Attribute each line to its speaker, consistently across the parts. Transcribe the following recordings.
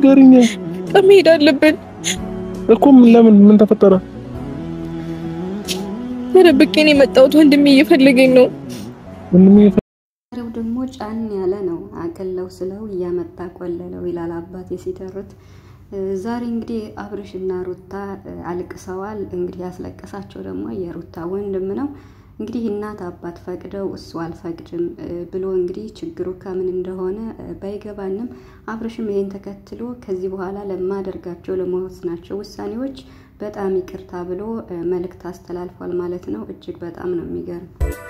Speaker 1: ንገሪኝ
Speaker 2: በጣም መሄድ አለብን
Speaker 1: እኮ። ምን ለምን ምን ተፈጠረ?
Speaker 2: ተደብቄ ነው የመጣሁት። ወንድሜ እየፈለገኝ ነው።
Speaker 1: ወንድሜ
Speaker 3: ዛሬው ደግሞ ጫን ያለ ነው። አቅለው ስለው እያመጣ ቆለለው ይላል አባቴ ሲተርት። ዛሬ እንግዲህ አብርሽና ሩታ አልቅሰዋል። እንግዲህ ያስለቀሳቸው ደግሞ የሩታ ወንድም ነው። እንግዲህ እናት አባት ፈቅደው እሱ አልፈቅድም ብሎ እንግዲህ ችግሩ ከምን እንደሆነ ባይገባንም አብርሽም ይሄን ተከትሎ ከዚህ በኋላ ለማደርጋቸው ለመወስናቸው ውሳኔዎች በጣም ይቅርታ ብሎ መልእክት አስተላልፏል ማለት ነው። እጅግ በጣም ነው የሚገርም።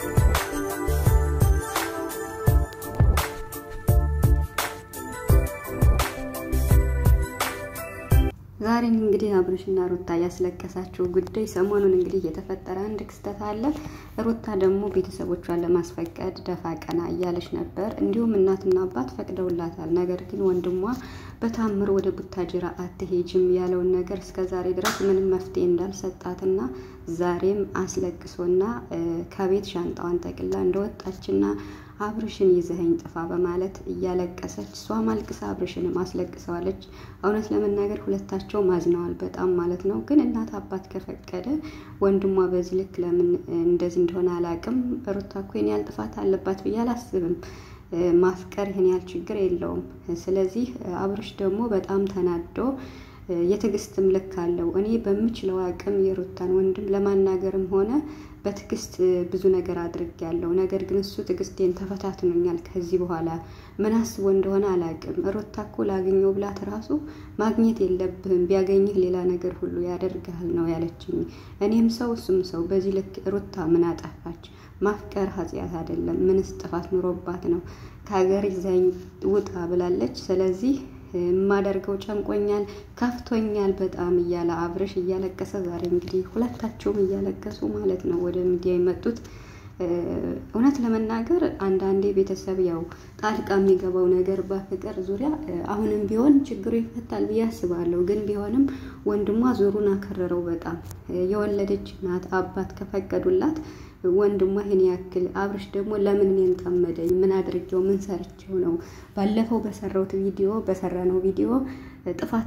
Speaker 3: ዛሬን እንግዲህ አብርሽና ሩታ ያስለቀሳቸው ጉዳይ ሰሞኑን እንግዲህ የተፈጠረ አንድ ክስተት አለ። ሩታ ደግሞ ቤተሰቦቿን ለማስፈቀድ ደፋ ቀና እያለች ነበር። እንዲሁም እናትና አባት ፈቅደውላታል። ነገር ግን ወንድሟ በታምር ወደ ቡታጅራ አትሄጅም ያለውን ነገር እስከ ዛሬ ድረስ ምንም መፍትሄ እንዳልሰጣትና ዛሬም አስለቅሶና ከቤት ሻንጣዋን ጠቅላ እንደወጣችና አብርሽን ይዘኸኝ ጥፋ በማለት እያለቀሰች እሷም አልቅሳ አብርሽንም አስለቅሰዋለች። እውነት ለመናገር ሁለታቸው ማዝነዋል በጣም ማለት ነው። ግን እናት አባት ከፈቀደ ወንድሟ በዚህ ልክ ለምን እንደዚህ እንደሆነ አላውቅም። ሩታ እኮ ይህን ያህል ጥፋት አለባት ብዬ አላስብም። ማፍቀር ይህን ያህል ችግር የለውም። ስለዚህ አብርሽ ደግሞ በጣም ተናዶ የትዕግስትም ልክ አለው። እኔ በምችለው አቅም የሩታን ወንድም ለማናገርም ሆነ በትዕግስት ብዙ ነገር አድርጌያለሁ። ነገር ግን እሱ ትዕግስቴን ተፈታትኖኛል። ከዚህ በኋላ ምን አስቦ እንደሆነ አላውቅም። ሩታ እኮ ላገኘው ብላት ራሱ ማግኘት የለብህም ቢያገኝህ ሌላ ነገር ሁሉ ያደርግሃል ነው ያለችኝ። እኔም ሰው እሱም ሰው። በዚህ ልክ ሩታ ምን አጠፋች? ማፍቀር ኃጢአት አይደለም። ምንስ ጥፋት ኑሮባት ነው? ከሀገር ይዛኝ ውጣ ብላለች። ስለዚህ የማደርገው ጨንቆኛል፣ ከፍቶኛል በጣም እያለ አብርሽ እያለቀሰ ዛሬ እንግዲህ ሁለታቸውም እያለቀሱ ማለት ነው ወደ ሚዲያ የመጡት። እውነት ለመናገር አንዳንዴ ቤተሰብ ያው ጣልቃ የሚገባው ነገር በፍቅር ዙሪያ አሁንም ቢሆን ችግሩ ይፈታል ብዬ አስባለሁ። ግን ቢሆንም ወንድሟ ዞሩን አከረረው በጣም የወለደች ናት። አባት ከፈቀዱላት ወንድሟ ይህን ያክል አብርሽ ደግሞ ለምን እኔን ጠመደኝ? ምን አድርጌው? ምን ሰርቼው ነው? ባለፈው በሰራሁት ቪዲዮ በሰራነው ቪዲዮ ጥፋት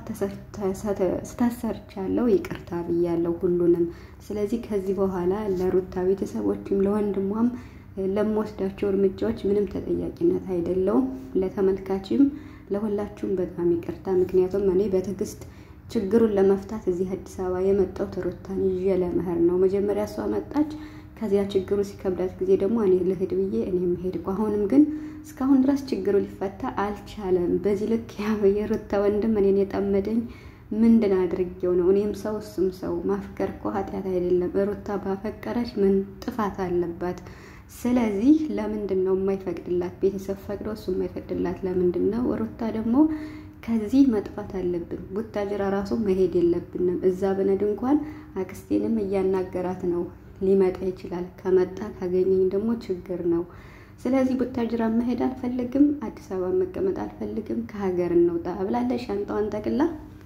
Speaker 3: ስታሰርቻለሁ ይቅርታ ብያለሁ ሁሉንም። ስለዚህ ከዚህ በኋላ ለሩታ ቤተሰቦችም ለወንድሟም ለምወስዳቸው እርምጃዎች ምንም ተጠያቂነት አይደለውም። ለተመልካችም ለሁላችሁም በጣም ይቅርታ። ምክንያቱም እኔ በትዕግስት ችግሩን ለመፍታት እዚህ አዲስ አበባ የመጣሁት ሩታን ይዤ ለመሄድ ነው። መጀመሪያ እሷ መጣች። ከዚያ ችግሩ ሲከብዳት ጊዜ ደግሞ እኔ ልሂድ ብዬ እኔም ሄድኩ። አሁንም ግን እስካሁን ድረስ ችግሩ ሊፈታ አልቻለም። በዚህ ልክ የሩታ ወንድም እኔን የጠመደኝ ምንድን አድርጌው ነው? እኔም ሰው እሱም ሰው። ማፍቀር እኮ ኃጢአት አይደለም። ሩታ ባፈቀረች ምን ጥፋት አለባት? ስለዚህ ለምንድን ነው የማይፈቅድላት? ቤተሰብ ፈቅዶ እሱ የማይፈቅድላት ለምንድን ነው? ሩታ ደግሞ ከዚህ መጥፋት አለብን። ቡታጅራ ራሱ መሄድ የለብንም። እዛ ብነድ እንኳን አክስቴንም እያናገራት ነው ሊመጣ ይችላል። ከመጣ ካገኘኝ ደግሞ ችግር ነው። ስለዚህ ቡታጅራ መሄድ አልፈልግም፣ አዲስ አበባ መቀመጥ አልፈልግም፣ ከሀገር እንውጣ ብላለች ሻንጣዋን ጠቅላ።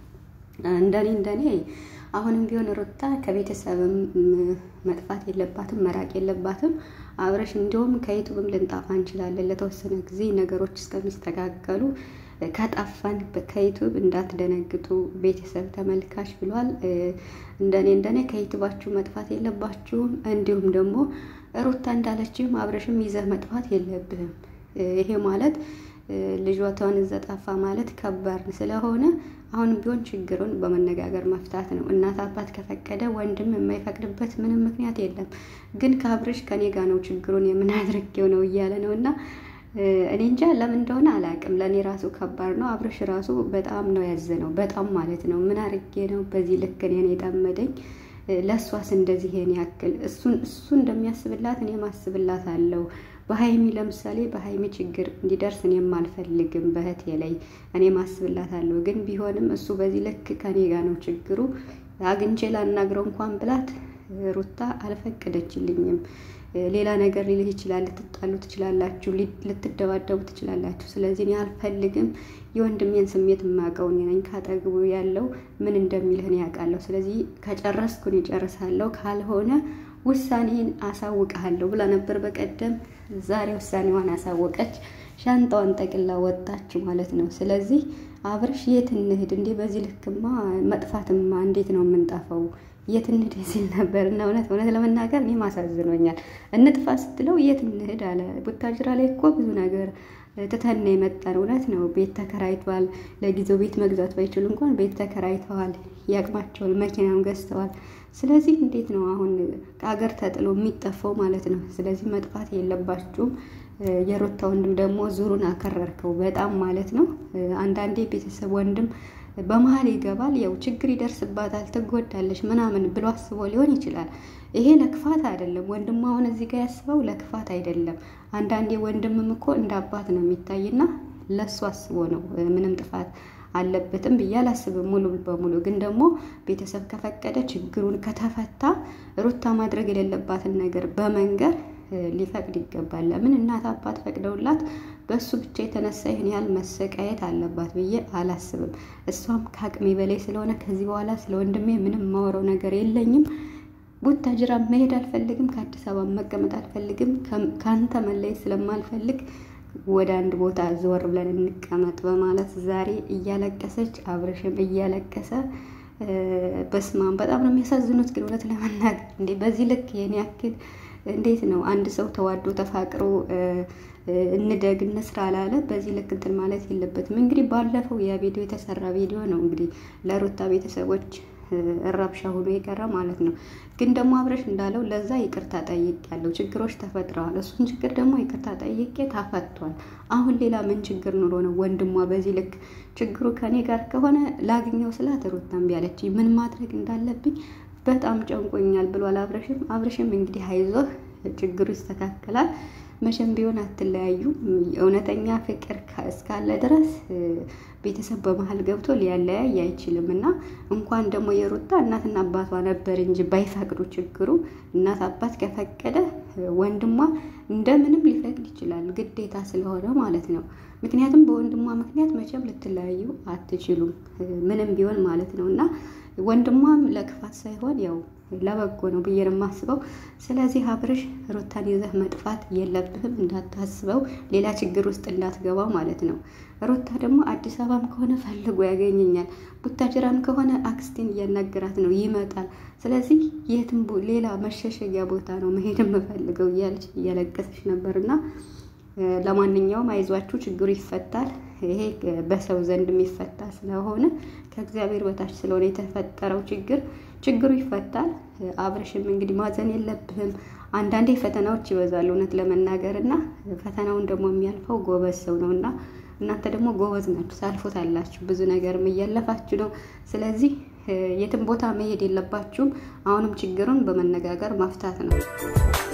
Speaker 3: እንደኔ እንደኔ አሁንም ቢሆን ሩታ ከቤተሰብም መጥፋት የለባትም መራቅ የለባትም። አብረሽ እንዲሁም ከዩቱብም ልንጣፋ እንችላለን ለተወሰነ ጊዜ ነገሮች እስከሚስተካከሉ ከጠፋን ከዩቱብ እንዳትደነግጡ ቤተሰብ ተመልካች ብሏል። እንደኔ እንደኔ ከዩቱባችሁ መጥፋት የለባችሁም። እንዲሁም ደግሞ ሩታ እንዳለችም አብረሽም ይዘህ መጥፋት የለብህም። ይሄ ማለት ልጇቷን እዛ ጠፋ ማለት ከባድ ስለሆነ አሁንም ቢሆን ችግሩን በመነጋገር መፍታት ነው። እናት አባት ከፈቀደ ወንድም የማይፈቅድበት ምንም ምክንያት የለም። ግን ከአብረሽ ከኔ ጋር ነው ችግሩን የምናድርጌው ነው እያለ ነው እና እኔ እንጃ ለምን እንደሆነ አላውቅም። ለእኔ ራሱ ከባድ ነው። አብረሽ ራሱ በጣም ነው ያዘነው፣ በጣም ማለት ነው። ምን አድርጌ ነው በዚህ ልክ እኔን የጠመደኝ? ለእሷስ እንደዚህ ይሄን ያክል እሱን እሱ እንደሚያስብላት እኔም አስብላት አለው። በሀይሚ ለምሳሌ በሀይሚ ችግር እንዲደርስ እኔም አልፈልግም። በእህቴ ላይ እኔም አስብላት አለው። ግን ቢሆንም እሱ በዚህ ልክ ከኔ ጋር ነው ችግሩ። አግኝቼ ላናግረው እንኳን ብላት ሩታ አልፈቀደችልኝም። ሌላ ነገር ሊልህ ይችላል። ልትጣሉ ትችላላችሁ፣ ልትደባደቡ ትችላላችሁ። ስለዚህ እኔ አልፈልግም። የወንድሜን ስሜት የማውቀው እኔ ነኝ። ካጠግቡ ያለው ምን እንደሚልህን ያውቃለሁ። ስለዚህ ከጨረስኩን ይጨርሳለሁ፣ ካልሆነ ውሳኔን አሳውቅሃለሁ ብላ ነበር በቀደም። ዛሬ ውሳኔዋን አሳወቀች። ሻንጣዋን ጠቅላ ወጣች ማለት ነው። ስለዚህ አብርሽ የት እንሂድ እንዴ? በዚህ ልክማ መጥፋትማ እንዴት ነው የምንጠፋው? የት እንሂድ ሲል ነበር እና እውነት እውነት ለመናገር እኔም አሳዝኖኛል። እንጥፋ ስትለው የት እንሂድ አለ። ቡታጅራ ላይ እኮ ብዙ ነገር ትተን የመጣን እውነት ነው። ቤት ተከራይተዋል። ለጊዜው ቤት መግዛት ባይችሉ እንኳን ቤት ተከራይተዋል። ያቅማቸዋል። መኪናም ገዝተዋል። ስለዚህ እንዴት ነው አሁን ከሀገር ተጥሎ የሚጠፋው ማለት ነው። ስለዚህ መጥፋት የለባችሁም። የሩታ ወንድም ደግሞ ዙሩን አከረርከው በጣም ማለት ነው። አንዳንዴ ቤተሰብ ወንድም በመሀል ይገባል። ያው ችግር ይደርስባታል፣ ትጎዳለች ምናምን ብሎ አስቦ ሊሆን ይችላል። ይሄ ለክፋት አይደለም። ወንድሙ አሁን እዚህ ጋር ያስበው ለክፋት አይደለም። አንዳንዴ ወንድምም እኮ እንደ አባት ነው የሚታይና ለሱ አስቦ ነው። ምንም ጥፋት አለበትም ብዬ አላስብም ሙሉ በሙሉ ግን ደግሞ ቤተሰብ ከፈቀደ ችግሩን ከተፈታ ሩታ ማድረግ የሌለባትን ነገር በመንገር ሊፈቅድ ይገባል። ለምን እናት አባት ፈቅደውላት በእሱ ብቻ የተነሳ ይህን ያህል መሰቃየት አለባት ብዬ አላስብም። እሷም ከአቅሜ በላይ ስለሆነ ከዚህ በኋላ ስለ ወንድሜ ምንም የማወራው ነገር የለኝም። ቡታጅራ መሄድ አልፈልግም። ከአዲስ አበባ መቀመጥ አልፈልግም። ከአንተ መለየት ስለማልፈልግ ወደ አንድ ቦታ ዘወር ብለን እንቀመጥ በማለት ዛሬ እያለቀሰች አብርሽም እያለቀሰ በስማም በጣም ነው የሚያሳዝኑት። ግን እውነት ለመናገር እንዴ በዚህ ልክ የኔ ያክል እንዴት ነው አንድ ሰው ተዋዶ ተፋቅሮ እንደግ እንስራ አላለ በዚህ ልክ እንትን ማለት የለበትም። እንግዲህ ባለፈው ያ ቪዲዮ የተሰራ ቪዲዮ ነው እንግዲህ ለሩታ ቤተሰቦች እረብሻ ሆኖ የቀረ ማለት ነው። ግን ደግሞ አብረሽ እንዳለው ለዛ ይቅርታ ጠይቅ ያለው ችግሮች ተፈጥረዋል። እሱን ችግር ደግሞ ይቅርታ ጠይቄ ታፈቷል። አሁን ሌላ ምን ችግር ኑሮ ነው ወንድሟ በዚህ ልክ ችግሩ ከኔ ጋር ከሆነ ላግኘው ስላት ሩታ እምቢ አለች። ምን ማድረግ እንዳለብኝ በጣም ጨንቆኛል ብሏል አብረሽም። አብረሽም እንግዲህ አይዞህ ችግሩ ይስተካከላል። መቼም ቢሆን አትለያዩ። እውነተኛ ፍቅር እስካለ ድረስ ቤተሰብ በመሀል ገብቶ ሊያለያይ አይችልም እና እንኳን ደግሞ የሩታ እናትና አባቷ ነበር እንጂ ባይፈቅዱ ችግሩ እናት አባት ከፈቀደ ወንድሟ እንደምንም ሊፈቅድ ይችላል፣ ግዴታ ስለሆነ ማለት ነው። ምክንያቱም በወንድሟ ምክንያት መቼም ልትለያዩ አትችሉም፣ ምንም ቢሆን ማለት ነው እና ወንድሟም ለክፋት ሳይሆን ያው ለበጎ ነው ብዬ ነው የማስበው። ስለዚህ አብርሽ ሩታን ይዘህ መጥፋት የለብህም፣ እንዳታስበው ሌላ ችግር ውስጥ እንዳትገባ ማለት ነው። ሩታ ደግሞ አዲስ አበባም ከሆነ ፈልጎ ያገኘኛል፣ ቡታጅራም ከሆነ አክስቴን እያናገራት ነው ይመጣል። ስለዚህ የትም ሌላ መሸሸጊያ ቦታ ነው መሄድ የምፈልገው እያለች እያለቀሰች ነበርና ለማንኛውም አይዟችሁ፣ ችግሩ ይፈታል። ይሄ በሰው ዘንድ የሚፈታ ስለሆነ ከእግዚአብሔር በታች ስለሆነ የተፈጠረው ችግር ችግሩ ይፈታል። አብረሽም እንግዲህ ማዘን የለብህም። አንዳንዴ ፈተናዎች ይበዛሉ እውነት ለመናገር እና ፈተናውን ደግሞ የሚያልፈው ጎበዝ ሰው ነው እና እናንተ ደግሞ ጎበዝ ናችሁ፣ ታልፎታላችሁ። ብዙ ነገርም እያለፋችሁ ነው። ስለዚህ የትም ቦታ መሄድ የለባችሁም። አሁንም ችግሩን በመነጋገር መፍታት ነው።